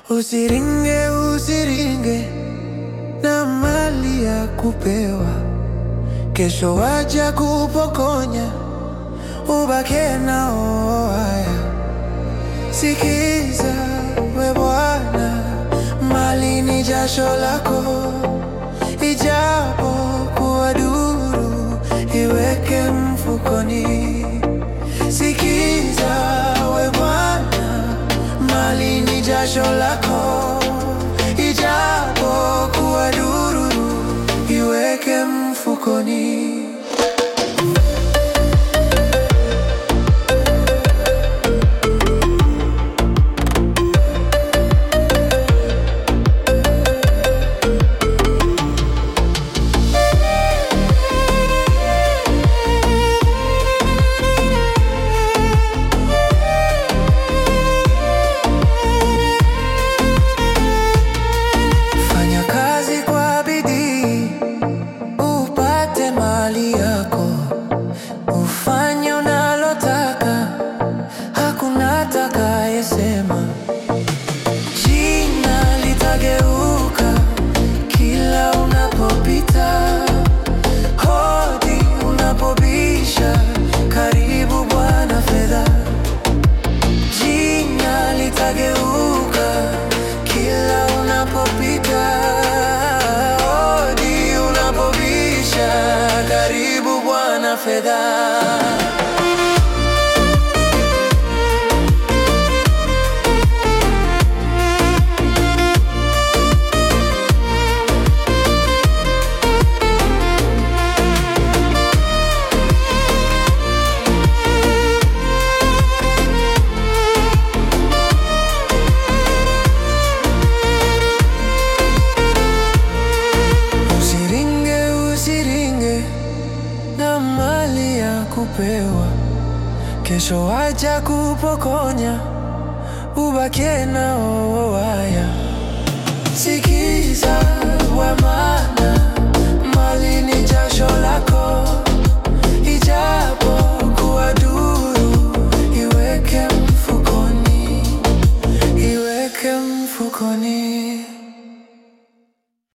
Usiringe, usiringe na mali ya kupewa, kesho waja kupokonya, ubake nao haya. Sikiza we Bwana, mali ni jasho lako, ijapo kuwa duru, iweke mfukoni. Sikiza we Bwana, mali ni jasho lako, ijapo kuwa duru, iweke mfukoni. Fanya kazi kwa bidii upate mali yako, ufanye unalotaka, hakuna atakayesema. Jina litageuka kila unapopita, hodi unapobisha, karibu Bwana fedha Jina litageuka kila unapopita, hodi unapobisha, karibu Bwana fedha. Usiringe, usiringe na mali ya kupewa, kesho waja kupokonya, ubake nao haya.